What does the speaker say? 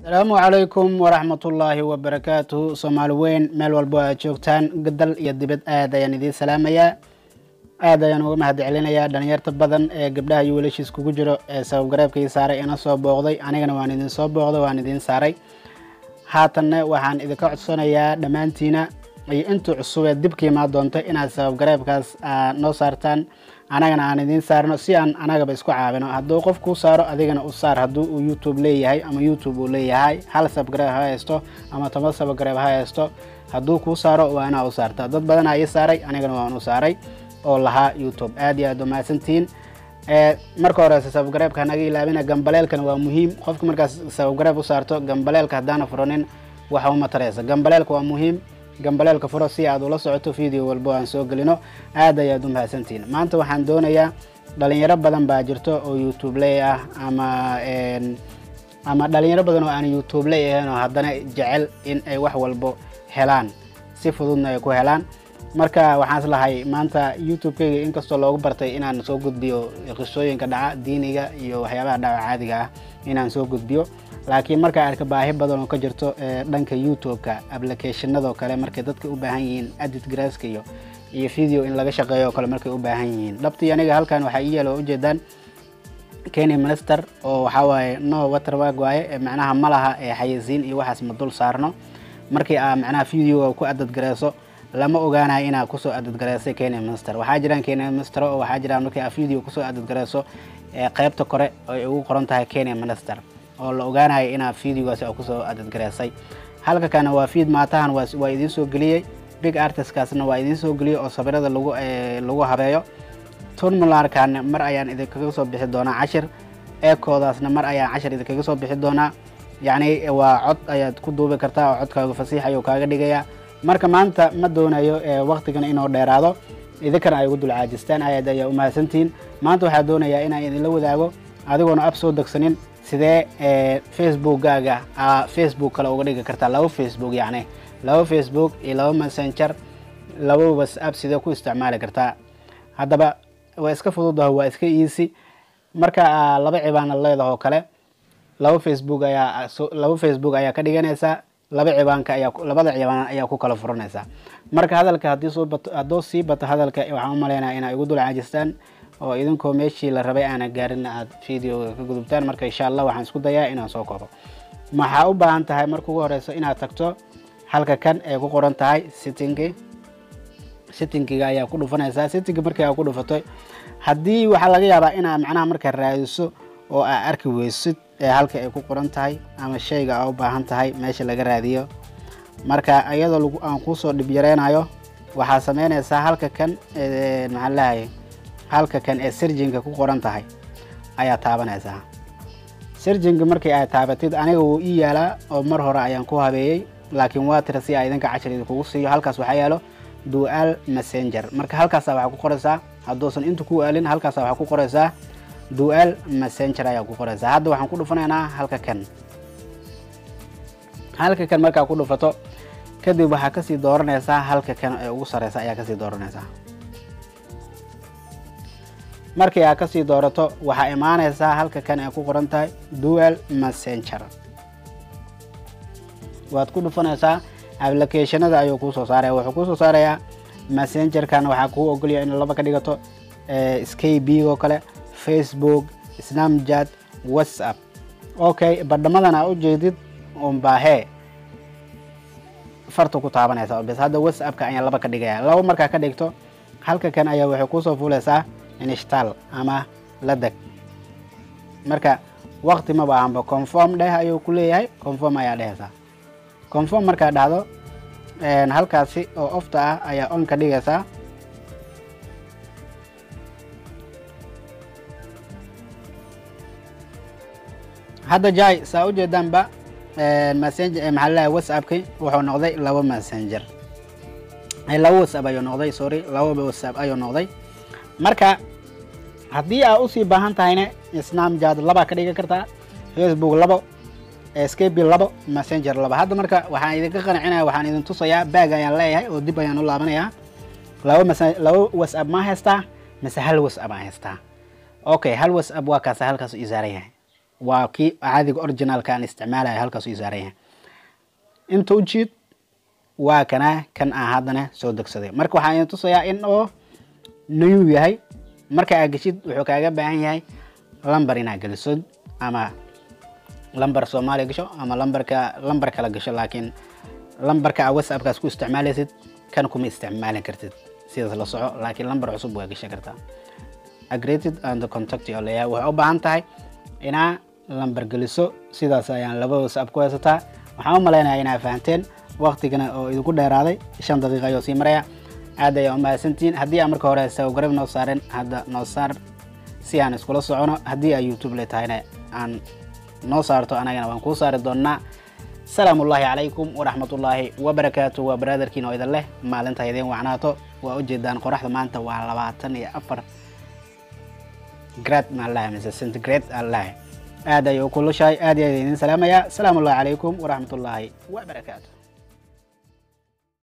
asalaamu calaykum waraxmatullaahi wabarakaatuhu soomaali weyn meel walbo aad joogtaan dal iyo dibad aad ayaan idiin salaamayaa aad ayaan uga mahad celinayaa dhalinyarta badan ee gabdhaha iyo wiilashiis kugu jiro ee sabab gareebkii saaray ina soo booqday anigana waan idin soo booqday waan idiin saaray haatanna waxaan idinka codsanayaa dhammaantiina iyo intuu cusubee dibka imaa doonto inaad sabab gareebkaas noo saartaan anagana aan idiin saarno si aan anagaba isku caawino hadduu qof kuu saaro adigana u saar hadduu uu youtube leeyahay ama youtube uu leeyahay hal sabgareeb ha haysto ama toban sabgareeb ha haysto hadduu kuu saaro waa inaa u saarta dad badanaa ii saaray anigana waan u saaray oo lahaa youtube aad iyo aad umahadsantihiin marka horeyse sababgareebka hanaga ilaabina gambaleelkana waa muhiim qofka markaas sababgareeb u saarto gambaleelka haddaana furanin waxa uma tareysa gambaleelka waa muhiim gambaleelka furo si aad ula socoto video walbo aan soo gelino aad ayaad u mahadsantihiin maanta waxaan doonayaa dhalinyaro badan baa jirto oo youtube ley ah ama ama dhalinyaro badan oo aan youtube ley ahayn oo haddana jecel in ay wax walbo helaan si fududna ay ku helaan marka waxaan islahay maanta youtube-kayga inkastoo loogu bartay inaan soo gudbiyo qisooyinka dhaca diiniga iyo waxyaabaha dhaca caadiga ah inaan soo gudbiyo laakiin markaa arka baahi badan oo ka jirto dhanka youtube-ka applicationadoo kale markay dadka u baahan yihiin adit graaska iyo iyo video in laga shaqeeyo oo kale markay u baahan yihiin dhabtii aniga halkan waxaa ii yaala ujeedaan kenya minister oo waxaa waaye no waterwag waaye macnaha ma laha xayisiin iyo waxaas ma dul saarno markii aa macnaha video ku adadgareyso lama ogaanayo inaa kusoo adadgareysay kenya minister waxaa jiraan kenya minister oo waxaa jiraan markii aa video kusoo adadgareyso qeybta kore ay ugu qoran tahay kenya minister oo la ogaanayo inaa videogaasi kusoo adadgareysay halka kana waa feed maatahan waa idiin soo geliyey big artistkaasna waa idiin soo geliyey oo sawirada lagu lagu habeeyo tunmularkana mar ayaan idinkaga soo bixi doonaa cashir eekoodaasna mar ayaan cashir idinkaga soo bixi doonaa yacni waa cod ayaad ku duubi kartaa oo codkaaga fasiix ayuu kaaga dhigayaa marka maanta ma doonayo waktigan inuu dheeraado idinkana ay ugu dul caajistaan ayaad ayaa umahadsantihiin maanta waxaa doonayaa inaan idinla wadaago adigoona ab soo degsanin sidee facebookkaaga facebook kale uga dhigi kartaa laba facebook yacni laba facebook iyo laba messenger laba whatsapp sidee ku isticmaali kartaa haddaba waa iska fududaho waa iska easy marka laba cibaana leedahoo kale laba facebook ayaa laba facebook ayaa ka dhiganaysaa laba cibaanka ayaa labada cibaan ayaa ku kala furanaysaa marka hadalka haddii soo bato hadduu sii bato hadalka waxaan u malaynaya inay igu dul caajistaan oo idinkoo meeshii la rabay aana gaarin aad videoga ka gudubtaan marka insha allah waxaan isku dayaa inaan soo koobo maxaa u baahan tahay marka ugu horeyso inaad tagto halka kan ay ku qoran tahay sittingi sittingiga ayaa ku dhufanaysaa sittingi markii aa ku dhufato haddii waxaa laga yaabaa inaa macnaha markaa raadiso oo aa arki weysid ee halka ay ku qoran tahay ama shayga aa u baahan tahay meesha laga raadiyo marka iyadoo aan kuusoo dhib yareynayo waxaa sameynaysaa halka kan maxaa leehay halka kan ee sirjinka ku qoran tahay ayaa taabanaysaa sirjinka markii ay taabatid aniga wuu ii yaalaa oo mar hore ayaan ku habeeyey laakiin waa tira si a idinka cashar idinkugu siiyo halkaas waxaa yaalo dual messenger marka halkaasa waxaa ku qoraysaa hadduusan inta ku aalin halkaasa waxaa ku qoraysaa dual messenger ayaa ku qoraysaa hadda waxaan ku dhufanaynaa halka kan halka kan markaa ku dhufato kadib waxaa kasii dooranaysaa halka kan ee ugu sareysa ayaa kasii dooranaysaa markii aa kasii doorato waxaa imaanaysaa halka kan ay ku qoran tahay dual messenger waad ku dhufanaysaa applicationada ayuu kuusoo saaraya wuxuu kuusoo saarayaa messengerkan waxaa kuu ogolaya in laba ka dhigato skb oo kale facebook snamchat whatsapp okay badhamadan aa ujeedid unbaahee farta ku taabanaysa bes hadda whatsappka ayaa laba ka dhigaya laba markaa ka dhigto halka kan ayaa waxay kuusoo fuulaysaa inshtal ama la deg marka wakti ma baahanba conform dheh ayuu ku leeyahay conform ayaa dhehaysaa conform markaa dhahdo halkaasi oo ofta ah ayaa on ka dhigaysaa hadda jai saa ujeedaanba messenger maxaa laleeyahay whatsappki wuxuu noqday laba messenger laba whatsapp ayuu noqday sorry laba whatsapp ayuu noqday marka haddii aa usii baahan tahayna snamjad labaa ka dhigan kartaa facebook labo skb labo messenger labo hadda marka waxaan idinka qancinaya waxaan idin tusayaa baag ayaan leeyahay oo dib ayaan u laabanayaa laba laba whatsapp ma haystaa mise hal whatsapp aan haystaa okay hal whatsapp waa kaasa halkaas ii saaran yahay waa kii caadiga originalka aan isticmaalaya halkaas ii saaran yahay inta u jiid waa kana kan aan haddana soo degsaday marka waxaan idin tusayaa in oo new yahay marka aad geshid wuxuu kaaga baahan yahay lamber inaad geliso ama lamber soomaaliya gasho ama lamberka lamber kala gasho laakiin lamberka aad whatsappkaas ku isticmaalaysid kan kuma isticmaalin kartid sidaas la soco laakiin lamber cusub waa gashan kartaa agreated and contact oo leeyahay waxay u baahan tahay inaa lamber geliso sidaas ayaan laba whatsapp ku haysataa waxaan u malaynayaa inaa fahanteen waqtigana oo idinku dheeraaday shan daqiiqa ayuu sii maraya aad ayaa umahadsantihiin haddii aan marka hore sawgarab noo saaren hadda noo saar si aan iskula socono haddii ay youtube le tahayna aan noo saarto anagana waan kuu saari doonnaa salaamu ullaahi calaykum waraxmatullaahi wabarakaatu waa baraadarkiin oo idin leh maalinta idin wacnaato waa ujeedaan qoraxda maanta waa labaatan iyo afar grad maan lahay mise centigrade aan lahay aad ayuu kulushahay aad iyo aad idin salaamayaa salaamu ullahi calaykum waraxmatullaahi wabarakaatu